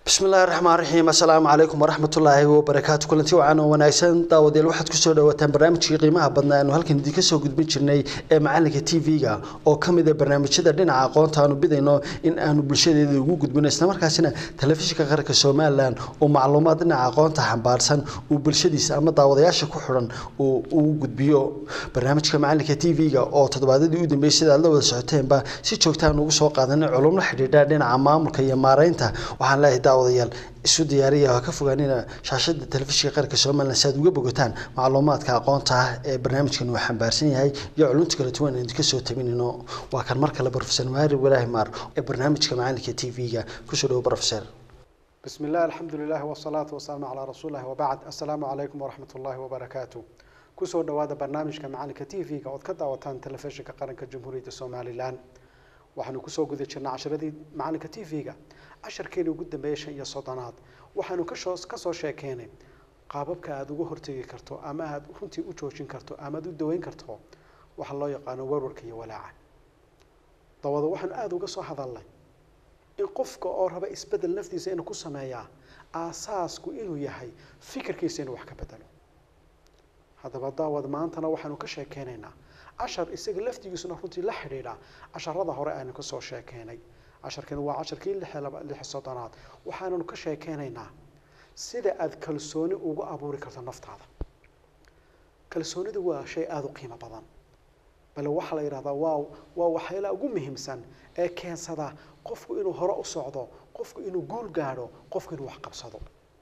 bismillahi raxmaan raxiim assalaamu calaykum waraxmatullaahi wabarakaatu kulanti wacan oo wanaagsan daawadayaal waxaad kusoo dhawaataan barnaamijkii qiimaha badnaa aanu halkan idinka soo gudbin jirnay ee macalinka t v-ga oo ka mid a barnaamijyada dhinaca aqoonta aanu bidayno in aanu bulshadeeda ugu gudbino islamarkaasina telefishinka qaranka somalilan oo macluumaad dhinaca aqoonta xambaarsan uu bulshadiisa ama daawadayaasha ku xidhan uu ugu gudbiyo barnaamijka macalinka t v-ga oo toddobaadadii u dambeeyey sida aad la wada socoteenba si joogtaan ugu soo qaadanay culum la xidhiidha dhinaca maamulka iyo maareynta waxaan leeyahay daawadayaal isu diyaariya ha ka fogaanina shaashada telefishinka qaranka somalilan si aad uga bogataan macluumaadka aqoonta ah ee barnaamijkan uu xambaarsan yahay iyo culunta kala duwan aan idinka soo tabinino waa kan mar kale profesor maari walaahi maar ee barnaamijka macalinka t v-ga kusoo dhawo profesor بسم الله الحمد لله والصلاة والسلام على رسول الله وبعد السلام عليكم ورحمة الله وبركاته kusoo dhawaada barnaamijka macalinka t v-ga ood ka daawataan telefishinka qaranka jamhuuriyadda somalilan waxaanu kusoo guda jirnay casharadii macalinka t v-ga casharkeeni ugu dambeeyay shan iyo soddonaad waxaanu kasoo kasoo sheekeynay qaababka aada uga hortegi karto ama aada runtii u joojin karto ama aada u daweyn karto waxa loo yaqaano warwarka iyo walaaca dabada waxaanu aada uga soo hadalnay in qofka oo raba isbedel naftiisa inuu ku sameeyaa aasaasku inuu yahay fikirkiisa inuu wax ka bedelo haddaba daawad maantana waxaanu ka sheekeynaynaa cashar isaga laftigiisuna runtii la xidhiidha casharada hore aynu kasoo sheekeynay casharkani waa casharkii lix soddonaad waxaananu ka sheekeynaynaa sida aada kalsooni ugu abuuri karto naftaada kalsoonidu waa shay aada u qiimo badan bale waxaa la yidhahdaa waa waa waxyaalaha ugu muhiimsan ee keensada qofku inuu hore u socdo qofku inuu guul gaadho qofku inuu wax qabsado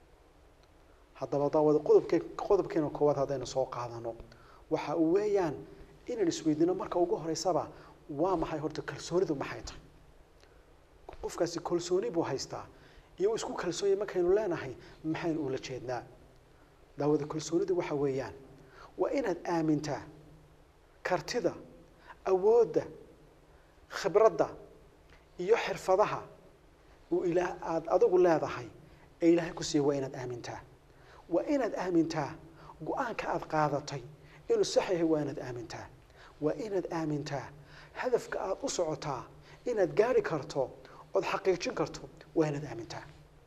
haddaba daawada qodobke qodobkeena koowaad haddaynu soo qaadano waxa uu weeyaan inaan isweydiino marka ugu horeysaba waa maxay horta kalsoonidu maxay tahay qofkaasi kalsooni buu haystaa iyo isku kalsoonya markaynu leenahay maxaynu ula jeednaa daawada kalsoonidu waxa weeyaan waa inaad aamintaa kartida awoodda khibradda iyo xirfadaha uu ilaah aada adigu leedahay ee ilaahay ku siiya waa inaad aamintaa waa inaad aamintaa go-aanka aada qaadatay inuu sax yahay waa inaad aamintaa waa inaad aamintaa hadafka aada u socotaa inaad gaari karto ood xaqiijin karto waa inaad aamintaa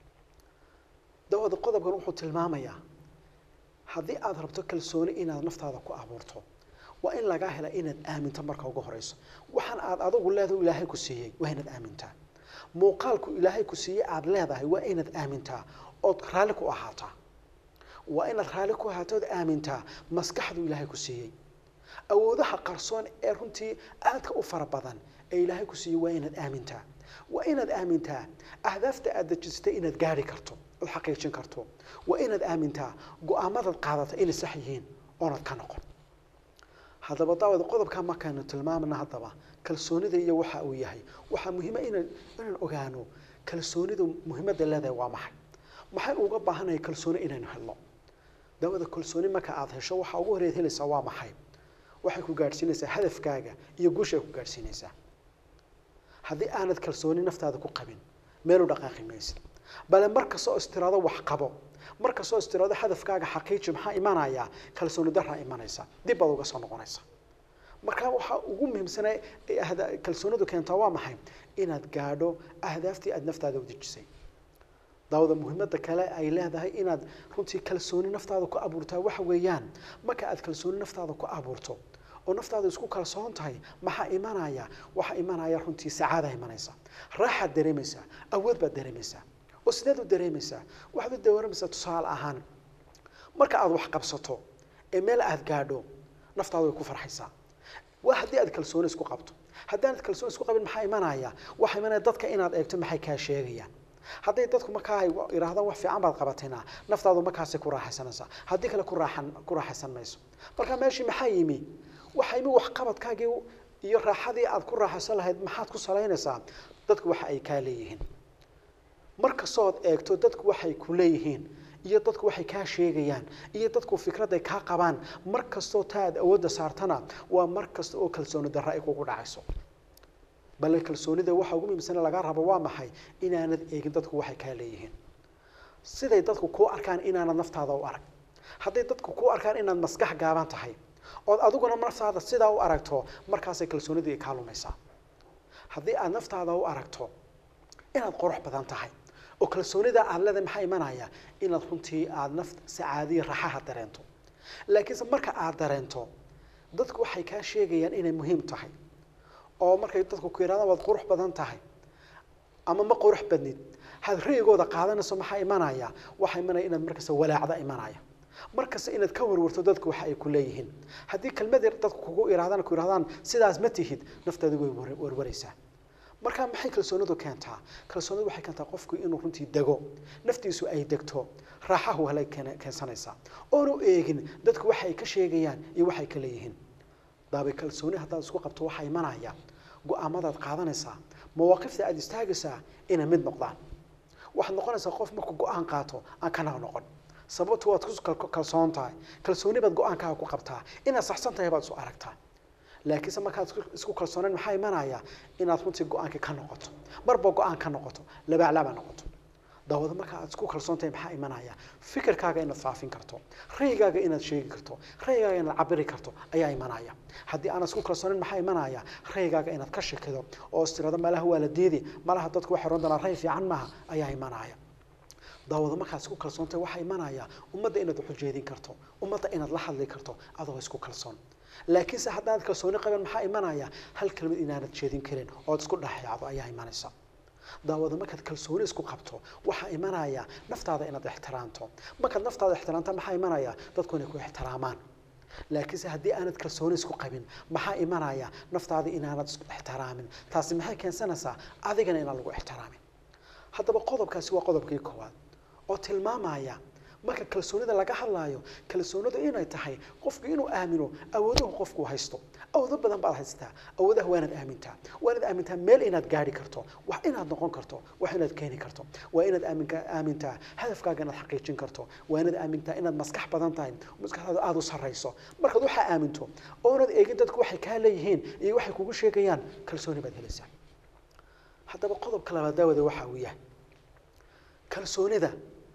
dawada qodobkan wuxuu tilmaamayaa haddii aada rabto kalsooni inaad naftaada ku abuurto waa in lagaa hela inaad aaminto marka ugu horeyso waxaan aada adigu leedahay ilaahay ku siiyey waa inaad aamintaa muuqaalku ilaahay ku siiyey aada leedahay waa inaad aamintaa ood raalli ku ahaataa waa inaad raalli ku ahaato ood aamintaa maskaxdu ilaahay ku siiyey awoodaha qarsoon ee runtii aadka u fara badan ee ilaahay ku siiyey waa inaad aamintaa waa inaad aamintaa ahdaafta aada dejisatay inaad gaari karto ood xaqiijin karto waa inaad aamintaa go-aamadaad qaadata inay sax yihiin oonad ka noqon haddaba daawada qodobkaa markaynu tilmaamna haddaba kalsoonida iyo waxa uu yahay waxaa muhiima inaan inaan ogaano kalsoonidu muhiimadda leedahay waa maxay maxay uga baahanaya kalsooni inaynu helno daawada kalsooni marka aada hesho waxaa ugu horeed helaysaa waa maxay waxay ku gaadhsiinaysaa hadafkaaga iyo guusha ay ku gaadhsiinaysaa haddii aanad kalsooni naftaada ku qabin meel u dhaqaaqi maysid bale mar kastoo istiraado wax qabo mar kastoo istiraado hadafkaaga xaqiiji maxaa imanaya kalsooni daraa imanaysa dib baad uga soo noqonaysa marka waxaa ugu muhiimsana kalsoonidu keentaa waa maxay inaad gaadho ahdaaftii aada naftaada u dejisay daawada muhiimada kale ay leedahay inaad runtii kalsooni naftaada ku abuurtaa waxa weeyaan marka aad kalsooni naftaada ku abuurto oo naftaada isku kalsoon tahay maxaa imanaya waxaa imanaya runtii sacaada imanaysa raaxaad dareemaysaa awood baad dareemaysaa oo sideed u dareemaysaa waxaad u dareemaysaa tusaale ahaan marka aada wax qabsato ee meel aada gaadho naftaada way ku farxaysaa waa haddii aad kalsooni isku qabto haddaanad kalsooni isku qabin maxaa imanaya waxaa imanaya dadka inaad eegto maxay kaa sheegayaan hadday dadku markaa ay yidhahdaan wax fiican baad qabatayna naftaadu markaasay ku raaxaysanaysaa haddii kale ku raaxan ku raaxaysan mayso marka meeshii maxaa yimi waxaa yimi waxqabadkaagii iyo raaxadii aad ku raaxaysan lahayd maxaad ku salaynaysaa dadku waxa ay kaa leeyihiin mar kastood eegto dadku waxay ku leeyihiin iyo dadku waxay kaa sheegayaan iyo dadku fikrad ay kaa qabaan mar kastoo taa aad awoodda saartana waa mar kasta oo kalsooni darro ay kugu dhacayso bale kalsoonida waxa ugu muhiimsana lagaa rabo waa maxay inaanad eegin dadku waxay kaa leeyihiin siday dadku kuu arkaan inaanad naftaada u arag hadday dadku kuu arkaan inaad maskax gaaban tahay ood adiguna naftaada sidaa u aragto markaasay kalsoonidii kaa lumaysaa haddii aad naftaada u aragto inaad qurux badan tahay oo kalsoonida aad leedahay maxaa imanaya inaad runtii aada naf sacaadiya raxaha dareento laakiinse marka aad dareento dadku waxay kaa sheegayaan inay muhiim tahay oo markay dadku ku yidhahdaan waad qurux badan tahay ama ma qurux badnid had ra'yigooda qaadanayso maxaa imanaya waxaa imanaya inaad markasta walaacda imanaya markasta inaad ka warwarto dadku waxa ay ku leeyihiin haddii kelmad yar dadku kugu irahdaan ku yidhahdaan sidaas ma tihid naftaadu way war- warwaraysaa marka maxay kalsoonidu keentaa kalsoonidu waxay keentaa qofku inuu runtii dego naftiisu ay degto raaxahu halay keena- keensanaysaa oonu eegin dadku waxa ay ka sheegayaan iyo waxay ka leeyihiin daabay kalsooni haddaad isku qabto waxaa imanaya go-aamadaad qaadanaysaa mawaaqifta aada istaagaysaa inay mid noqdaan waxaad noqonaysaa qof markuu go-aan qaato aan kana noqon sababtu waad ku kal- kalsoon tahay kalsooni baad go-aankaaga ku qabtaa inaad saxsan tahay baad isu aragtaa laakiinse markaad isku- isku kalsooneen maxaa imanaya inaad runtii go-aankii ka noqoto marba go-aan ka noqoto labaaclaaba noqoto daawada marka aad isku kalsoon tahay maxaa imanaya fikirkaaga inaad faafin karto ra'yigaaga inaad sheegi karto ra'yigaaga inaad cabiri karto ayaa imanaya haddii aanad isku kalsoonin maxaa imanaya ra'yigaaga inaad ka shekido oo is tirado malaha waa la diidi malaha dadku waxay oran doonaan ra'y fiican maaha ayaa imanaya daawada markaad isku kalsoon tahay waxaa imanaya ummadda inaad wax u jeedin karto ummadda inaad la hadli karto adoo isku kalsoon laakiinse haddaad kalsooni qaban maxaa imanaya hal kelmad inaanad jeedin karin ood isku dhexyaacdo ayaa imanaysa daawada markaad kalsooni isku qabto waxaa imanaya naftaada inaad ixtiraamto markaad naftaada ixtiraamta maxaa imanaya dadku inay ku ixtiraamaan laakiinse haddii aanad kalsooni isku qabin maxaa imanaya naftaada inaanad isku ixtiraamin taasi maxay keensanaysaa adigana inaan lagu ixtiraamin haddaba qodobkaasi waa qodobkii koowaad oo tilmaamaya marka kalsoonida laga hadlaayo kalsoonidu inay tahay qofku inuu aamino awooduhu qofku haysto awoodo badan baad haystaa awoodaha waanaad aamintaa waanaad aamintaa meel inaad gaari karto wax inaad noqon karto wax inaad keeni karto waa inaad aaminka aamintaa hadafkaaga inaad xaqiijin karto waa inaad aamintaa inaad maskax badan tahay maskaxdaada aada u sarrayso markaad waxaa aaminto oonaad eegin dadku waxay kaa leeyihiin iyo waxay kugu sheegayaan kalsooni baad helaysaa haddaba qodobka labaad daawada waxa uu yahay kalsoonida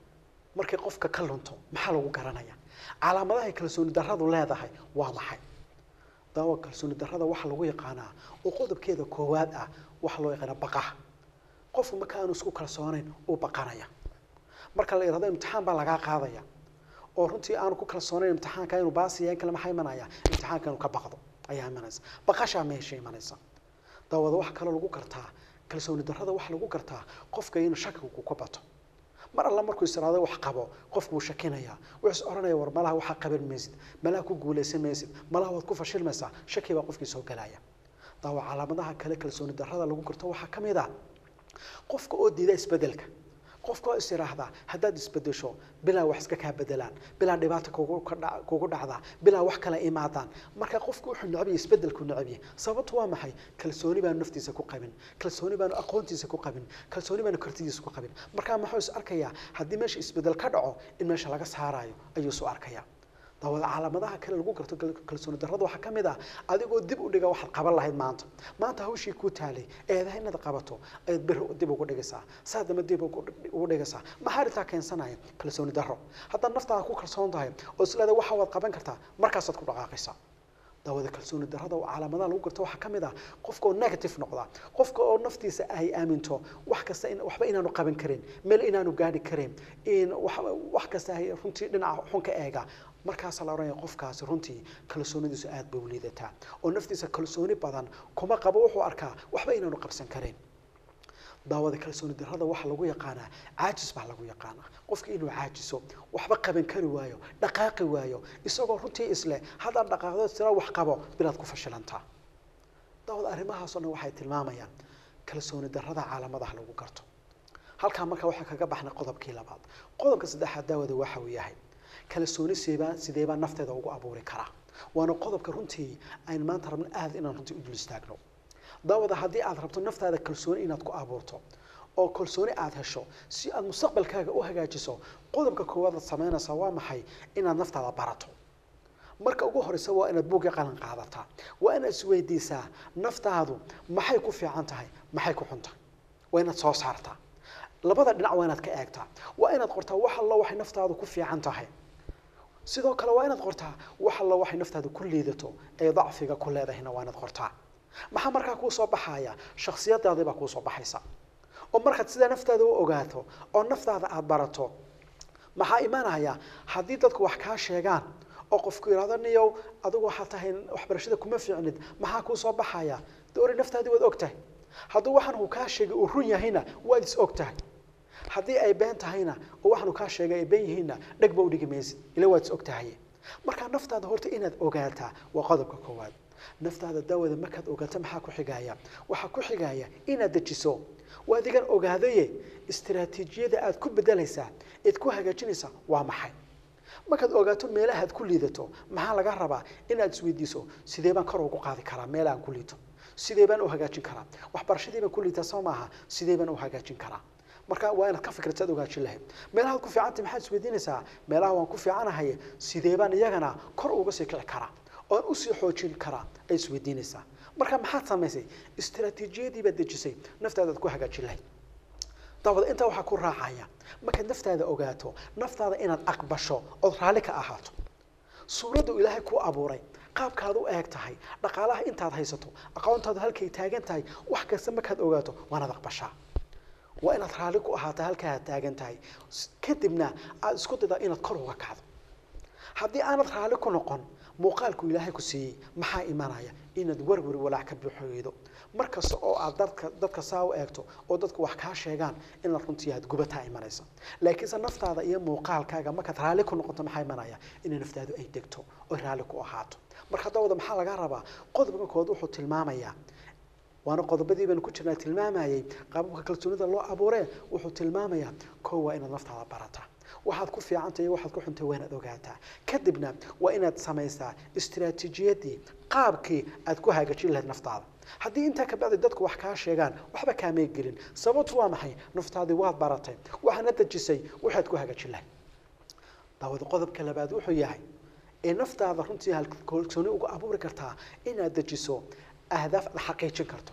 markay qofka ka lunto maxaa lagu garanaya calaamadahay kalsooni darradu leedahay waa maxay daawa kalsooni darrada waxaa lagu yaqaanaa oo qodobkeeda koowaad ah waxaa loo yaqaanaa baqaha qofku marka aanu isku kalsoonayn uu baqanaya marka la yidhahdo imtixaan baa lagaa qaadaya oo runtii aanu ku kalsoonayn imtixaanka inuu baasiya in kale maxaa imanaya imtixaanka inuu ka baqdo ayaa imanaysa baqashaa meesha imanaysa daawada waxaa kaloo lagu gartaa kalsooni darrada waxaa lagu gartaa qofka inuu shakigu ku bato mar alla markuu israado wax qabo qofku wuu shakinaya wuxuu is oranaya war malaha waxaa qaban maysid malaha ku guulaysan maysid malaha waad ku fashilmaysaa shaki baa qofkii soo galaya daawa calaamadaha kale kalsooni darrada lagu garto waxaa ka mid ah qofka oo diida isbedelka qofka oo is yidhaahdaa haddaad isbedesho bilaa wax iska kaa bedelaan bilaa dhibaata kugu ka dha- kugu dhacdaa bilaa wax kale imaadaan marka qofku wuxuu necab yahay isbedelku necab yahay sababtu waa maxay kalsooni baanu naftiisa ku qabin kalsooni baanu aqoontiisa ku qabin kalsooni baanu kartidiisa ku qabin marka muxuu is arkayaa haddii meesha isbedel ka dhaco in meesha laga saarayo ayuu isu arkayaa daawada calaamadaha kale lagu garto kal- kalsooni darrada waxaa ka mid ah adigoo dib u dhiga waxaad qaban lahayd maanta maanta hawshii kuu taalay eedaha inaad qabato ayaad beri dib ugu dhigaysaa saadama dib ugu ugu dhigaysaa maxaa arrintaa keensanaya kalsooni darro haddaad naftaada ku kalsoon tahay oo isleeda waxa waad qaban kartaa markaasaad ku dhaqaaqaysaa daawada kalsooni darrada oo calaamadaha lagu garto waxaa ka mid ah qofka oo negative noqda qofka oo naftiisa ay aaminto wax kasta in waxba inaanu qaban karin meel inaanu gaadhi karin in wax wax kasta ay runtii dhinaca xun ka eega markaasaa la oranaya qofkaasi runtii kalsoonidiisu aad bay u liidataa oo naftiisa kalsooni badan kuma qabo wuxuu arkaa waxba inaanu qabsan karin daawada kalsooni darrada waxaa lagu yaqaanaa caajis baa lagu yaqaanaa qofka inuu caajiso waxba qaban kari waayo dhaqaaqi waayo isagoo runtii isleh haddaad dhaqaaqdo tira wax qabo bilaad ku fashilantaa daawada arrimahaasoo dhan waxay tilmaamayaan kalsooni darrada calaamadaha lagu garto halkaa marka waxaa kaga baxnay qodobkii labaad qodobka saddexaad daawada waxa uu yahay kalsooni seebaa sideebaa nafteeda ugu abuuri karaa waana qodobka runtii aynu maanta rabno aad inaan runtii u dul istaagno daawada haddii aad rabto naftaada kalsooni inaad ku abuurto oo kalsooni aad hesho si aad mustaqbalkaaga u hagaajiso qodobka koowaad aad samaynaysaa waa maxay inaad naftaada barato marka ugu horeysa waa inaad buugga qalan qaadataa waa inaad isweydiisaa naftaadu maxay ku fiican tahay maxay ku xun tahay waa inaad soo saartaa labada dhinac waa inaad ka eegtaa waa inaad qortaa wax allo waxay naftaadu ku fiican tahay sidoo kale waa inaad qortaa wax allo waxay naftaadu ku liidato ee dacfiga ku leedahayna waa inaad qortaa maxaa markaa kuu soo baxaya shaksiyadaadii baa kuu soo baxaysa oo markaad sidaa naftaada u ogaato oo naftaada aada barato maxaa imanaya haddii dadku wax kaa sheegaan oo qofku yidhahdo niyow adigu waxaad tahay waxbarashada kuma fiicnid maxaa kuu soo baxaya de ori naftaadii waad og tahay hadduu waxaan uu kaa sheegay uu run yahayna waad is og tahay haddii ay been tahayna oo waxaan uu kaa sheegay ay been yihiinna dhegba u dhigi maysid ila waad is og tahay markaa naftaada horta inaad ogaataa waa qodobka koowaad naftaada daawada markaad ogaato maxaa ku xigaya waxaa ku xigaya inaad dejiso waa adigan ogaadaye istiraatiijiyada aad ku bedelaysaa eed ku hagaajinaysaa waa maxay markaad ogaato meelaha aad ku liidato maxaa laga rabaa inaad isweydiiso sidee baan kor ugu qaadi karaa meel aan ku liito sidee baan u hagaajin karaa waxbarashadii baan ku liitaa soo maaha sidee baan u hagaajin karaa marka waa inaad ka fikirta ad ogaajin lahayd meelahaad ku fiicantay maxaad isweydiinaysaa meelaha waan ku fiicanahay sidee baan iyagana kor uga sii kici karaa oon usii xoojin karaa ay isweydiinaysaa marka maxaad samaysay istiraatiijiyadii baad dejisay naftaada aad ku hagaajin lahayd daawada intaa waxaa ku raacaya markaad naftaada ogaato naftaada inaad aqbasho ood raalli ka ahaato suuraddu ilaahay ku abuuray qaabkaad u eeg tahay dhaqaalaha intaad haysato aqoontaadu halkay taagan tahay wax kasta markaad ogaato waanaad aqbashaa waa inaad raalli ku ahaato halkaaad taagan tahay kadibna aad isku daydaa inaad kor uga kacdo haddii aanad raalli ku noqon muuqaalku ilaahay ku siiyey maxaa imanaya inaad warwari walaac ka buuxoydo mar kasta oo aad dadka dadka saa u eegto oo dadku wax kaa sheegaan inaad runtii aad gubataa imanaysa laakiinse naftaada iyo muuqaalkaaga markaad raalli ku noqoto maxaa imanaya inay naftaadu ay degto oy raalli ku ahaato marka dawada maxaa laga rabaa qodobka kood wuxuu tilmaamayaa waana qodobadii baanu ku jirnaa tilmaamayay qaababka kalsoonida loo abuuree wuxuu tilmaamayaa koo waa inaad naftaada barataa waxaad ku fiicantay iyo waxaad ku xuntay waa inaad ogaataa kadibna waa inaad samaysaa istiraatiijiyadii qaabkii aad ku hagaajin lahayd naftaada haddii intaa kabacdi dadku wax kaa sheegaan waxba kaamay gelin sababtu waa maxay naftaadii waad baratay waxaana dejisay waxaad ku hagaajin lahayd daawada qodobka labaad wuxuu yahay ee naftaada runtii kalsooni uga abuuri kartaa inaad dejiso ahdaaf aad xaqiijin karto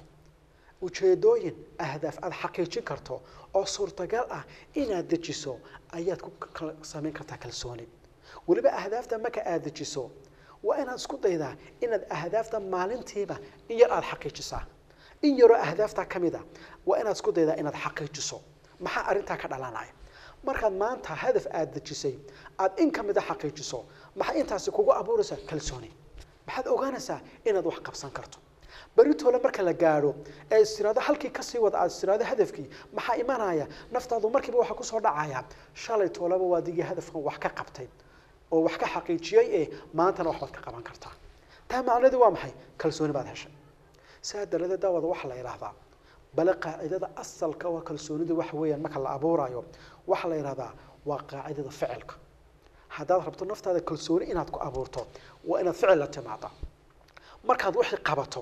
ujeedooyin ahdaaf aad xaqiijin karto oo suurtagal ah inaad dejiso ayaad ku samayn kartaa kalsooni weliba ahdaafta marka aad dejiso waa inaad isku daydaa inaad ahdaafta maalintiiba in yar aada xaqiijisaa in yaroo ahdaafta ka mid a waa inaad isku daydaa inaad xaqiijiso maxaa arrintaa ka dhalanaya markaad maanta hadaf aada dejisay aada in ka mid a xaqiijiso maxay intaasi kugu abuuraysaa kalsooni maxaad ogaanaysaa inaad wax qabsan karto beritoole marka la gaadho ee istiraado halkii kasii wada aad istiraado hadafkii maxaa imanaya naftaadu markiiba waxaa kusoo dhacaya shalay toolaba waa digii hadafkan wax ka qabtay oo wax ka xaqiijiyey ee maantana waxbaad ka qaban kartaa taa macnaheedu waa maxay kalsooni baad heshay saa daradeed daawada waxaa la yidhaahdaa bale qaacidada asalka waa kalsoonida waxa weeyaan marka la abuurayo waxaa la yidhahdaa waa qaacidada ficilka haddaad rabto naftaada kalsooni inaad ku abuurto waa inaad ficil la timaada markaad wixii qabato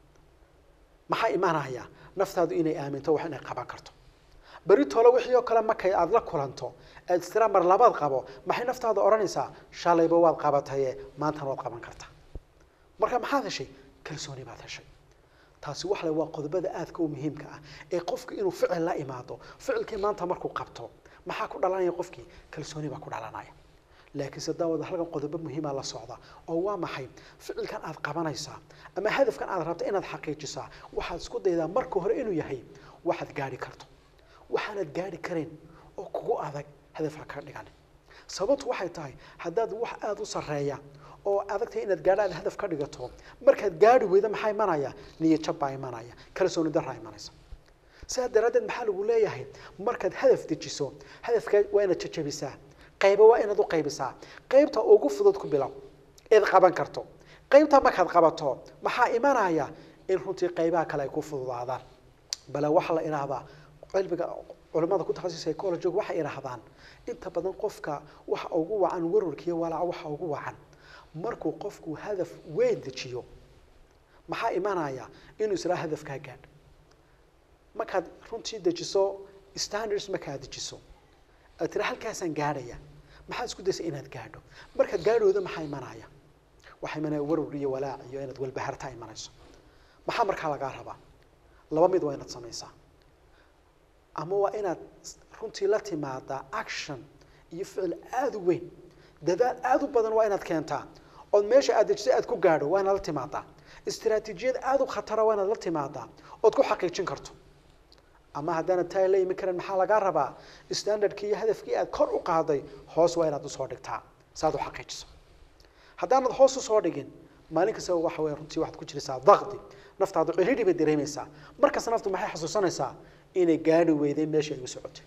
maxaa imanaya naftaadu inay aaminto wax inay qaban karto beritoole wixii oo kale markay aada la kulanto aad istira mar labaad qabo maxay naftaada odhanaysaa shalayba waad qabataye maantana waad qaban kartaa marka maxaad heshay kalsooni baad heshay taasi waxle waa qodobada aadka u muhiimka ah ee qofku inuu ficil la imaado ficilkii maanta markuu qabto maxaa ku dhalanaya qofkii kalsooni baa ku dhalanaya laakiinse daawada halkan qodobo muhiima la socda oo waa maxay ficilkan aad qabanaysaa ama hadafkan aad rabta inaad xaqiijisaa waxaad isku daydaa marka hore inuu yahay waxaad gaadhi karto waxaanad gaadhi karayn oo kugu adag hadafha ka dhigan sababtu waxay tahay haddaad wax aada u sarreeya oo adagtahay inaad gaadho aad hadaf ka dhigato markaad gaadhi weydo maxaa imanaya niyad jab baa imanaya kalsooni daraa imanaysa sidaa daraaddeed maxaa lagu leeyahay markaad hadaf dejiso hadafka waa inaad jajabisaa qaybo waa inaad u qaybisaa qaybta ugu fudud ku bilow eed qaban karto qaybta markaad qabato maxaa imanaya in runtii qaybaha kale ay ku fududaadaan bale waxaa la idhaahdaa cilmiga culimada ku takhasus psychology waxay idhaahdaan inta badan qofka waxa ugu wacan warwarkiiyo walaaca waxa ugu wacan markuu qofku hadaf weyn dejiyo maxaa imanaya inuu israa hadafkaa gaadh markaad runtii dejiso standards markaad dejiso aad tira halkaasaan gaadhaya maxaad isku daysa inaad gaadho markaad gaadhooda maxaa imanaya waxaa imanaya warwar iyo walaac iyo inaad walbahartaa imanayso maxaa markaa lagaa rabaa laba mid waa inaad samaysaa ama waa inaad runtii la timaadaa action iyo ficil aada u weyn dadaal aada u badan waa inaad keentaa ood meesha aad dejisay aad ku gaadho waa inaad la timaadaa istiraatiijiyad aada u khatara waa inaad la timaadaa ood ku xaqiijin karto ama haddaanad taa la imin karin maxaa lagaa rabaa standardkii iyo hadafkii aad kor u qaaday hoos waa inaad usoo dhigtaa saad u xaqiijiso haddaanad hoos usoo dhigin maalin kastaba waxa weeye runtii waxaad ku jiraysaa daqdi naftaadu ciriiri bay dareemaysaa markasta naftu maxay xasuusanaysaa inay gaadhi weyday meeshii ay u socotay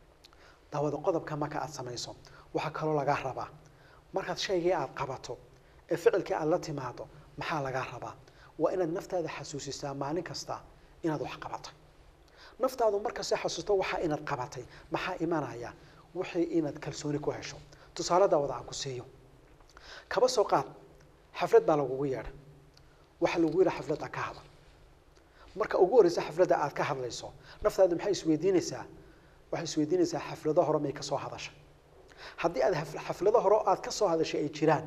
daawada qodobka marka aad samayso waxaa kaloo lagaa rabaa markaad shaygii aad qabato ee ficilkii aad la timaado maxaa lagaa rabaa waa inaad naftaada xasuusisaa maalin kasta inaad wax qabatay naftaadu markasta xasuusto waxaa inaad qabatay maxaa imanaya wixii inaad kalsooni ku hesho tusaale daawada aan ku siiyo kaba soo qaad xaflad baa lagugu yeedhay waxaa lagu yidhi xafladda ka hadal marka ugu horreysa xafladda aad ka hadlayso naftaadu maxay isweydiinaysaa waxay isweydiinaysaa xaflado hore may ka soo hadashay haddii aad haf- xaflado hore aad ka soo hadashay ay jiraan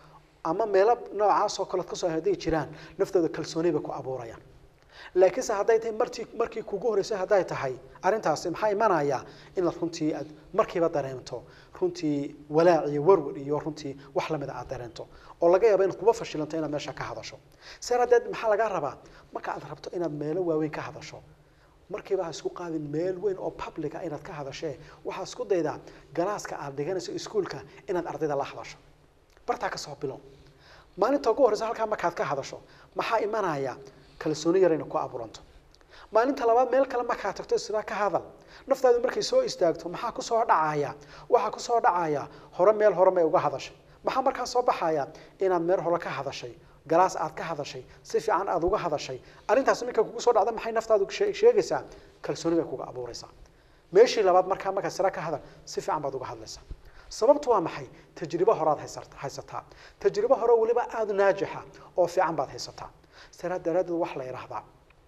ama meelo noocaas oo kalead ka soo hadday jiraan naftooda kalsooni bay ku abuurayaan laakiinse hadday tahay martii markii kugu horreysay hadday tahay arrintaasi maxaa imanaya inaad runtii aad markiiba dareento runtii walaac iyo warwar iyo runtii wax lamida aad dareento oo laga yaabo inaad kuba fashilanto inaad meesha ka hadasho see hadeed maxaa lagaa rabaa marka aad rabto inaad meelo waaweyn ka hadasho markiiba ha isku qaadin meel weyn oo publica inaad ka hadashee waxaa isku daydaa galaaska aad dhiganayso iskuolka inaad ardayda la hadasho bartaa ka soo bilow maalinta ugu horreysa halkaa markaad ka hadasho maxaa imanaya kalsooni yar inay ku abuuranto maalinta labaad meel kale markaad tagto sidaa ka hadal naftaadu markay soo istaagto maxaa kusoo dhacaya waxaa kusoo dhacaya hore meel hore may uga hadashay maxaa markaa soo baxaya inaad meel hore ka hadashay galaas aad ka hadashay si fiican aad uga hadashay arrintaas markay kugu soo dhacda maxay naftaadu shee- sheegaysaa kalsooni bay kuga abuuraysaa meeshii labaad markaa markaa sira ka hadal si fiican baad uga hadlaysaa sababtu waa maxay tajribo horaad haysat- haysataa tajribo hore weliba aada naajixa oo fiican baad haysataa siraa daraaddeed wax la yidhaahdaa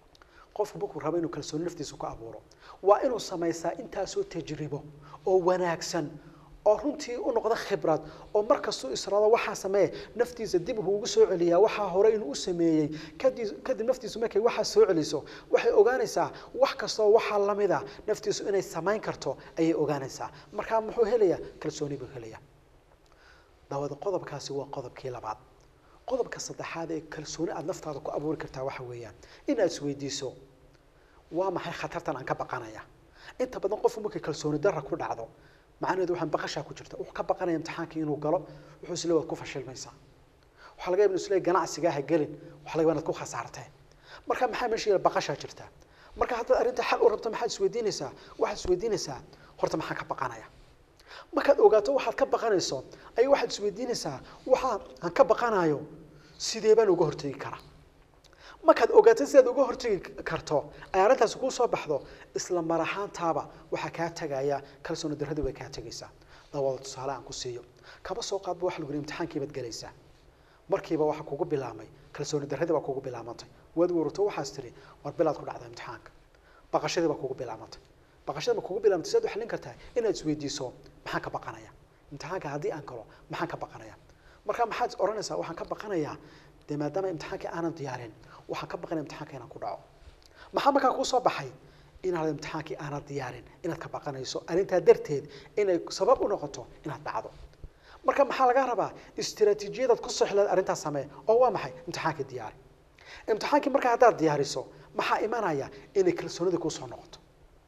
qofku markuu rabo inuu kalsooni naftiisa ku abuuro waa inuu samaysaa intaasoo tajribo oo wanaagsan oo runtii u noqda khibrad oo markastuu israado waxaa sameeye naftiisa dib uu ugu soo celiyaa waxaa hore inuu u sameeyey kadib kadib naftiisu markay waxaa soo celiso waxay ogaanaysaa wax kastoo waxaa lamida naftiisu inay samayn karto ayay ogaanaysaa markaa muxuu helayaa kalsooni buu helayaa daawada qodobkaasi waa qodobkii labaad qodobka saddexaad ee kalsooni aada naftaada ku abuuri kartaa waxa weeyaan inaad isweydiiso waa maxay khatartan aan ka baqanaya inta badan qofku markay kalsooni darra ku dhacdo macnaheedu waxaan baqashaa ku jirta wuxuu ka baqanaya imtixaankii inuu galo wuxuu isle waad ku fashilmaysaa waxaa laga yaaba inuu isle ganacsigaa ha gelin waxaa laga yaaba inaad ku khasaartee marka maxaa meesha yaala baqashaa jirta marka haddaad arrinta xal u rabto maxaad isweydiinaysaa waxaad isweydiinaysaa horta maxaan ka baqanaya markaad ogaato waxaad ka baqanayso ayaa waxaad isweydiinaysaa waxa aan ka baqanayo sidee baan uga hortegi karaa markaad ogaato sidaad uga hortegi karto ay arrintaasi kuu soo baxdo isla mar ahaantaaba waxaa kaa tegaya kalsooni darradu way kaa tegaysaa dawada tusaale aan ku siiyo kaba soo qaadba waxa lagu yidhi imtixaankii baad gelaysaa markiiba waxa kugu bilaamay kalsooni darradii baa kugu bilaamantay waad warato waxaas tiri war bilaad ku dhacda imtixaanka baqashadii baa kugu bilaamantay baqashada ma kugu bilaamtay sidaad u xallin kartaa inaad isweydiiso maxaan ka baqanaya imtixaanka haddii aan galo maxaan ka baqanaya marka maxaad odhanaysaa waxaan ka baqanayaa dee maadaama imtixaankii aanan diyaarin waxaan ka baqanaya imtixaanka inaan ku dhaco maxaa markaa kuu soo baxay inaad imtixaankii aanad diyaarin inaad ka baqanayso arrintaa darteed inay sabab u noqoto inaad dhacdo marka maxaa laga rabaa istiraatiijiyadaad ku soxleed arrintaas samee oo waa maxay imtixaankii diyaari imtixaankii markaa haddaad diyaariso maxaa imanaya inay kalsoonida kuu soo noqoto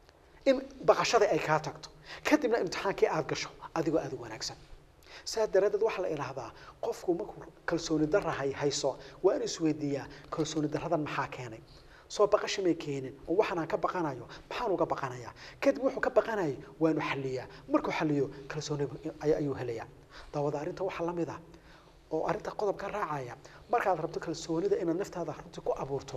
in baqashada ay kaa tagto kadibna imtixaankii aad gasho adigoo aada u wanaagsan saa daraaddeed waxaa la idhaahdaa qofku markuu kalsooni darra hay hayso waa inuu isweydiiyaa kalsooni darradan maxaa keenay soo baqasha may keenin oo waxaan aan ka baqanayo maxaan uga baqanayaa kadib wuxuu ka baqanayay waa inuu xalliyaa markuu xalliyo kalsooni ay- ayuu helayaa daawada arrinta waxaa la mid ah oo arrinta qodobka raacaya markaad rabto kalsoonida inaad naftaada runtii ku abuurto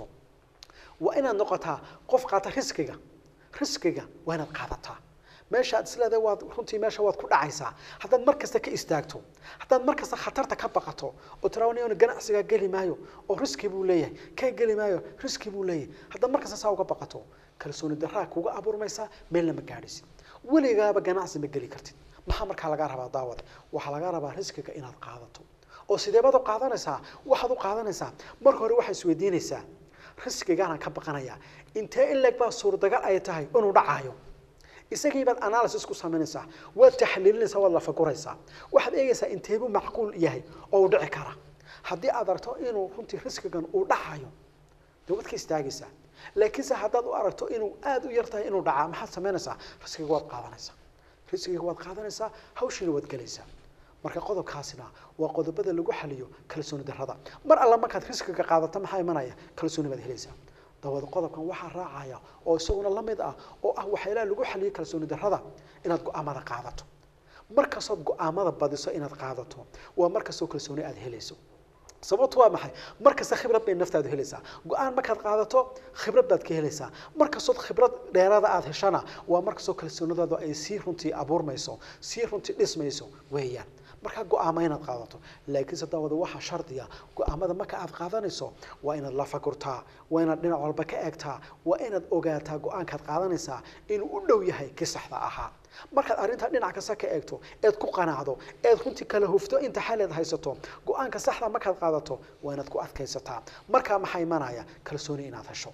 waa inaad noqotaa qof qaata riskiga riskiga waa inaad qaadataa meeshaad isleedahay waad runtii meesha waad ku dhacaysaa haddaad mar kasta ka istaagto haddaad mar kasta khatarta ka baqato oo tiraawaniyon ganacsigaa geli maayo oo riski buu leeyahay ka geli maayo riski buu leeyahay haddaad mar kasta saa uga baqato kalsooni darraa kuga abuurmaysaa meelna ma gaadhisid weligaaba ganacsi ma geli kartid maxaa markaa lagaa rabaa daawada waxaa lagaa rabaa riskiga inaad qaadato oo sideebaad u qaadanaysaa waxaad u qaadanaysaa marka hore waxaad isweydiinaysaa riskigaanaan ka baqanayaa intee in leeg baa suurtagal ay tahay inuu dhacaayo isagii baad analysis ku samaynaysaa waad taxliilinaysaa waad lafaguraysaa waxaad eegaysaa inteebuu macquul yahay oo uu dhici kara haddii aad aragto inuu runtii riskigan uu dhacayo dee waad ka istaagaysaa laakiinse haddaad u aragto inuu aada u yar tahay inuu dhacaa maxaad samaynaysaa riskiga waad qaadanaysaa riskiga waad qaadanaysaa hawshiina waad gelaysaa marka qodobkaasina waa qodobada lagu xaliyo kalsooni darrada mar alla markaad riskiga qaadato maxaa imanaya kalsooni baad helaysaa dabada qodobkan waxaa raacaya oo isaguna la mid ah oo ah waxyaalaha lagu xaliyo kalsooni darrada inaad go-aamada qaadato markastood go-aamada badiso inaad qaadato waa markastoo kalsooni aada helayso sababtu waa maxay markasta khibrad bay naftaadu helaysaa go-aan markaad qaadato khibrad baad ka helaysaa markastood khibrad dheerada aada heshana waa markastoo kalsoonidooda ay sii runtii abuurmayso sii runtii dhismayso weeyaan markaa go-aamo inaad qaadato laakiinse daawada waxaa shardiya go-aamada marka aad qaadanayso waa inaad la fakurtaa waa inaad dhinac walba ka eegtaa waa inaad ogaataa go-aankaad qaadanaysaa inuu u dhow yahay kii saxda ahaa markaad arrintaa dhinac kasta ka eegto eed ku qanacdo eed runtii kala hufto inta xaleed haysato go-aanka saxda markaad qaadato waa inaad ku adkaysataa markaa maxaa imanaya kalsooni inaad hesho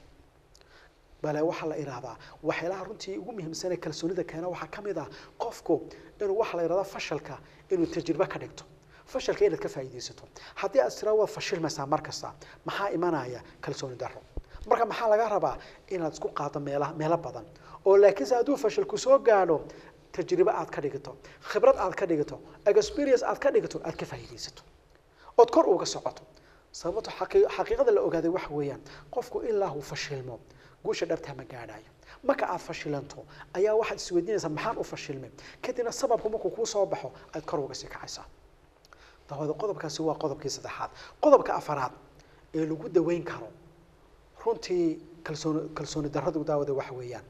bale waxaa la ihahdaa waxyaalaha runtii ugu muhiimsanee kalsoonida keena waxaa ka mid ah qofku inuu waxaa la ihahdaa fashalka inuu tajribe ka dhigto fashalka inaad ka faa'iidaysato haddii aad tiraa waad fashilmaysaa mar kasta maxaa imanaya kalsooni darro marka maxaa laga rabaa inaad isku qaado meela meelo badan oo laakiinse hadduu fashilku soo gaadho tajribe aad ka dhigto khibrad aad ka dhigto experience aad ka dhigto aad ka faa'iidaysato ood kor uga socoto sababto xaqii xaqiiqada la ogaaday waxa weeyaan qofku ilaa uu fashilmo guusha dhabtaa ma gaadhayo marka aad fashilanto ayaa waxaad isweydiinaysaa maxaan u fashilmay kadibna sababku markuu kuu soo baxo aad kor uga sii kacaysaa dabada qodobkaasi waa qodobkii saddexaad qodobka afaraad ee lagu daweyn karo runtii kalsooni kalsooni darradu daawada waxa weeyaan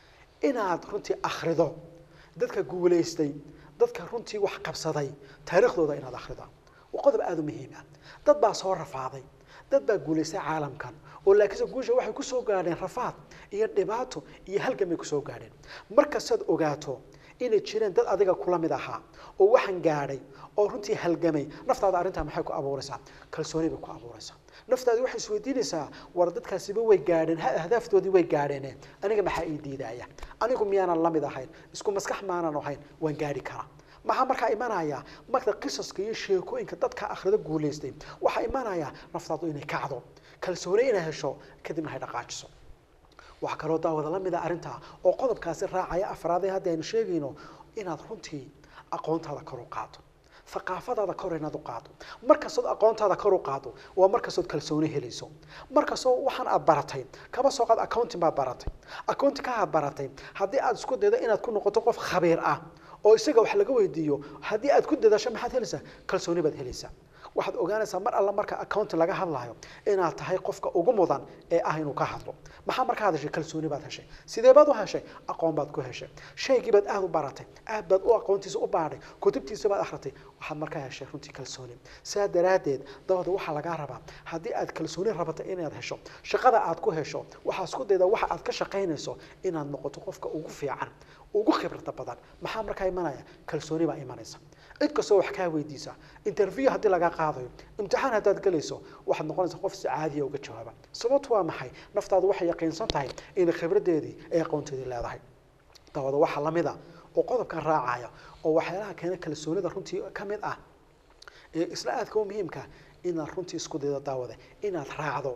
inaad runtii akhrido dadka guulaystay dadka runtii wax qabsaday taariikhdooda inaad akhrido waa qodob aada u muhiim ah dad baa soo rafaaday dad baa guulaystay caalamkan oo laakiinse guusha waxay kusoo gaadheen rafaad iyo dhibaato iyo halgan bay kusoo gaadheen markastaad ogaato inay jireen dad adiga kula mid ahaa oo waxaan gaadhay oo runtii halgamay naftaada arrintaa maxay ku abuuraysaa kalsooni bay ku abuuraysaa naftaadi waxay isweydiinaysaa war dadkaasiba way gaadheen ahdaaftoodii way gaadheene aniga maxaa ii diidaya anigu miyaanan la mid ahayn isku maskax maanan ahayn waan gaadhi karaa maxaa markaa imanaya marka qisaska iyo sheekooyinka dadka akhrida guulaystay waxaa imanaya naftaadu inay kacdo kalsooni inay hesho kadibna hay dhaqaajiso waxaa kaloo daawada la mida arrintaa oo qodobkaasi raacaya afraadee hadda aynu sheegayno inaad runtii aqoontaada kor u qaado thaqaafadaada kor inaad u qaado markastood aqoontaada kor u qaado waa markastood kalsooni helayso markastoo waxaan aad baratay kaba soo qaad accounting baad baratay accounting ka aad baratay haddii aad isku daydo inaad ku noqoto qof khabiir ah oo isaga wax laga weydiiyo haddii aad ku dadasho maxaad helaysaa kalsooni baad helaysaa waxaad ogaanaysaa mar alla marka accounting laga hadlayo inaad tahay qofka ugu mudan ee ah inuu ka hadlo maxaa markaad heshay kalsooni baad heshay sidee baad u heshay aqoon baad ku heshay shaygii baad aada u baratay aad baad u aqoontiisa u baadhay kutubtiisa baad akhritay waxaad markaa heshay runtii kalsooni sidaa daraaddeed dabada waxaa lagaa rabaa haddii aad kalsooni rabato inaad hesho shaqada aad ku hesho waxaa isku dayda waxa aad ka shaqaynayso inaad noqoto qofka ugu fiican ugu khibrada badan maxaa markaa imanaya kalsooni baa imanaysa cid kastoo wax kaa weydiisa interview haddii laga qaadayo imtixaan haddaad gelayso waxaad noqonaysaa qof si caadiya uga jawaaba sababtu waa maxay naftaadu waxay yaqiinsan tahay inay khibradeedii ay aqoonteedii leedahay dabada waxaa lamid a oo qodobkan raacaya oo waxyaalaha keena kalsoonida runtii ka mid ah ee isla aadka u muhiimka inaad runtii isku daydo daawada inaad raacdo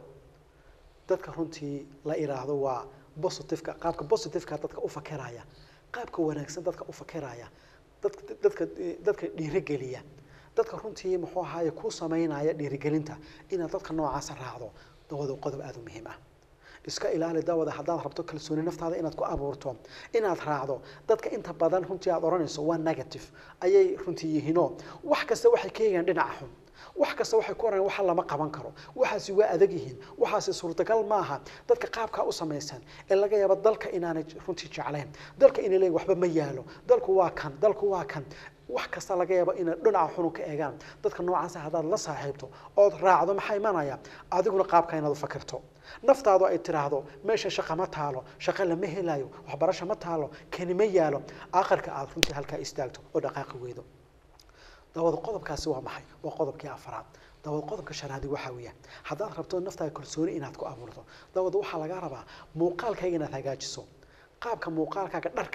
dadka runtii la iraahdo waa positiveka qaabka positiveka dadka u fakiraya qaabka wanaagsan dadka u fakiraya dadka dadka dadka dhiirigeliya dadka runtii muxuu ahaaye ku samaynaya dhiirigelinta inaad dadka noocaasa raacdo dawada qodob aada u muhiim ah iska ilaali dawada haddaad rabto kalsooni naftaada inaad ku abuurto inaad raacdo dadka inta badan runtii aad odhanayso waa negative ayay runtii yihiinoo wax kasta waxay ka eegaan dhinaca xun wax kasta waxay ku oranayaan waxa lama qaban karo waxaasi waa adag yihiin waxaasi suurtagal maaha dadka qaabkaa u samaysan ee laga yaabo dalka inaanay runtii jeclayn dalka inay leeyihin waxba ma yaalo dalku waa kan dalku waa kan wax kasta laga yaabo inay dhinaca xunu ka eegaan dadka noocaasa haddaad la saaxiibto ood raacdo maxaa imanaya adiguna qaabka inaad u fakirto naftaadu ay tiraahdo meesha shaqa ma taalo shaqa lama helayo waxbarasho ma taalo kani ma yaalo aakhirka aad runtii halkaa istaagto oo dhaqaaqi weydo dawada qodobkaasi waa maxay waa qodobkii afraad dawada qodobka shanaadi waxaa weeyaan haddaad rabto naftaada kalsooni inaad ku abuurto dawada waxaa laga rabaa muuqaalkaaga inaad hagaajiso qaabka muuqaalkaaga dharkaaga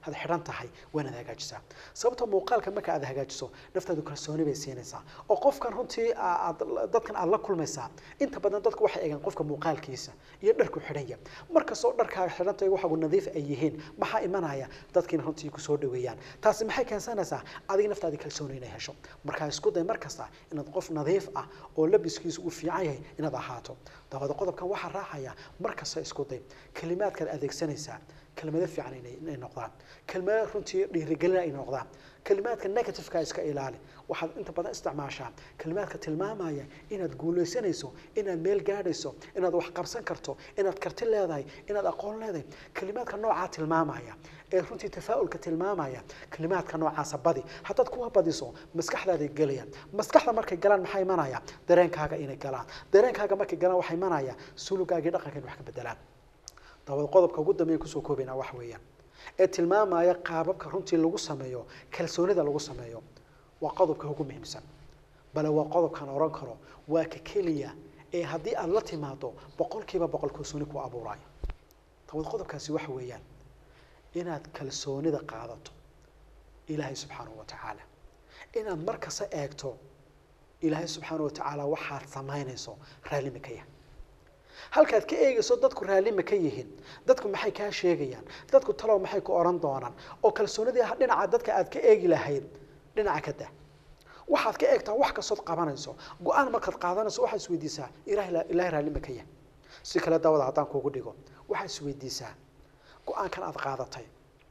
aad xidhan tahay waa inaad hagaajisaa sababta muuqaalka marka aad hagaajiso naftaadu kalsooni bay siinaysaa oo qofkan runtii aad dadkan aad la kulmaysaa inta badan dadku waxay eegaan qofka muuqaalkiisa iyo dharku xidhanya markastoo dharkaaga xidhantay waxagu nadiif ay yihiin maxaa imanaya dadkiina runtii kusoo dhaweeyaan taasi maxay keensanaysaa adiga naftaadii kalsooni inay hesho markaa isku day mar kasta inaad qof nadiif ah oo labiskiisu uu fiican yahay inaad ahaato dabada qodobkan waxaa raacaya mar kasta isku day kalimaadkaad adeegsanaysaa kelmado fiican inay noqdaan kelmado runtii dhiirigelin ay noqdaan kalimaadka negativeka iska ilaali waxaad inta badan isticmaashaa kalimaadka tilmaamaya inaad guulaysanayso inaad meel gaadhayso inaad wax qabsan karto inaad karti leedahay inaad aqoon leedahay kalimaadka noocaa tilmaamaya ee runtii tafaa'ulka tilmaamaya kalimaadka noocaasa badi haddaad kuwa badiso maskaxdaaday gelayaan maskaxda markay galaan maxaa imanaya dareenkaaga inay galaan dareenkaaga markay galaan waxaa imanaya sulugaagii dhaqanka in wax ka bedelaan dabada qodobka ugu dambeeya kusoo koobaynaa wax weeyaan ee tilmaamaya qaababka runtii lagu sameeyo kalsoonida lagu sameeyo waa qodobka ugu muhiimsan bale waa qodobkaan oran karo waa ka keliya ee haddii aada la timaado boqolkiiba boqol kalsooni ku abuurayo dabad qodobkaasi waxa weeyaan inaad kalsoonida qaadato ilaahay subxaanahu wa tacaala inaad mar kasta eegto ilaahay subxaanahu wa tacaala waxaad samaynayso raallimi ka yahay halkaad ka eegayso dadku raallima ka yihiin dadku maxay kaa sheegayaan dadku talow maxay ku oran doonaan oo kalsoonidii dhinaca dadka aad ka eegi lahayd dhinaca ka dah waxaad ka eegtaa wax kastood qabanayso go-aan markaad qaadanayso waxaad isweydiisaa ilahay ilahay raallima ka yahay si kale daawada haddaan kuugu dhigo waxaad isweydiisaa go-aankan aad qaadatay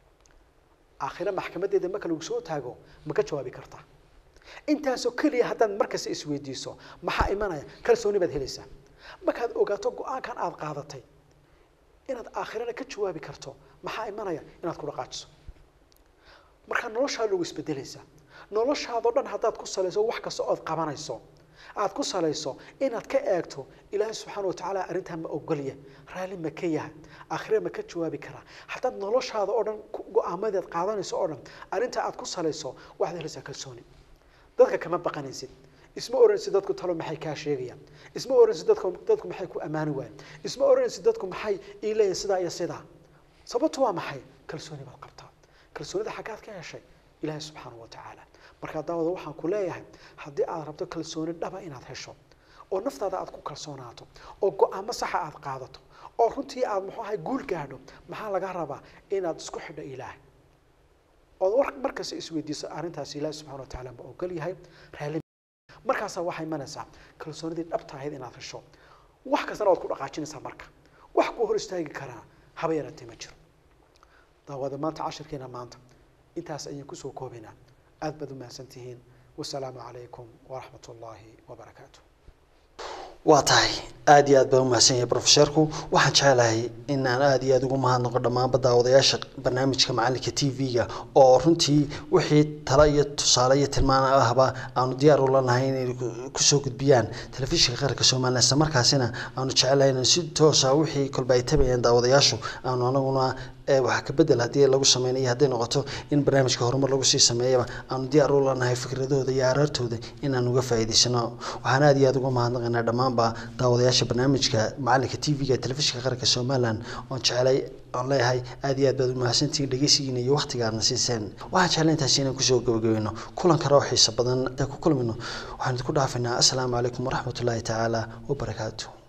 aakhire maxkamadeeda marka lagu soo taago ma ka jawaabi kartaa intaasoo keliya haddaad markasta isweydiiso maxaa imanaya kalsooni baad helaysaa markaad ogaato go-aankan aada qaadatay inaad aakhirana ka jawaabi karto maxaa imanaya inaad ku dhaqaajiso markaa noloshaada lagu isbedelaysaa noloshaadao dhan haddaad ku salayso wax kasta ood qabanayso aada ku salayso inaad ka eegto ilaahay subxaana wa tacaala arrintaa ma ogolya raalli ma ka yahay aakhire ma ka jawaabi karaa haddaad noloshaada oo dhan go-aamadeed qaadanayso oo dhan arrintaa aad ku salayso waxaad helaysaa kalsooni dadka kama baqanaysid isma oranaysid dadku talo maxay kaa sheegayaan isma oranaysid dadku dadku maxay ku ammaani waayeen isma oranaysid dadku maxay ii leeyihin sidaa iyo sidaa sababtu waa maxay kalsooni baad qabtaa kalsoonida xaggaad ka heshay ilaahay subxaanahu wa tacaala markaa daawada waxaan ku leeyahay haddii aad rabto kalsooni dhaba inaad hesho oo naftaada aad ku kalsoonaato oo go-aamo saxa aad qaadato oo runtii aad muxuu ahay guul gaadho maxaa laga rabaa inaad isku xidho ilaahay ood war markasta isweydiiso arrintaas ilaahay subxana wa tacaala ma ogol yahay raali markaasaa waxay imanaysaa kalsoonidii dhabta ahayd inaad hesho wax kastana waad ku dhaqaajinaysaa marka wax kuu hor istaagi karaa haba yaraatee ma jiro daawada maanta cashirkeena maanta intaas ayaan kusoo koobaynaa aad baad u mahadsan tihiin wasalaamu calaykum waraxmat ullaahi wabarakaatu waa tahay aad iyo aad baan umahadsan yahay professorku waxaan jecelahay inaan aad iyo aad ugu mahadnaqo dhammaanba daawadayaasha barnaamijka macalinka t v-ga oo runtii wixii talo iyo tusaale iyo tilmaan ahba aanu diyaar ula nahay inay kusoo gudbiyaan telefishinka qaranka somalilan isla markaasina aanu jecelahay inaan si toosa wixii kolba ay tabayeen daawadayaashu aanu anaguna wax ka bedel haddii lagu sameynayo hadday noqoto in barnaamijka horumar lagu sii sameeyaba aanu diyaar u lanahay fikradooda iyo araartooda inaan uga faa'iidaysano waxaan aad iyo aad uga mahadnaqaynaa dhammaanba daawadayaasha barnaamijka macalinka t v-ga telefishinka qaranka somalilan oon jecelay oon leeyahay aad iyo aad baad umahadsantihiin dhegeysigiina iyo waqtiga aadna siiseen waxaan jeclay intaasi inaan kusoo gabagabayno kulan kale oo xiisa badan intaan ku kulmino waxaan idinku dhaafaynaa assalaamu calaykum waraxmatullaahi tacaala wabarakaatu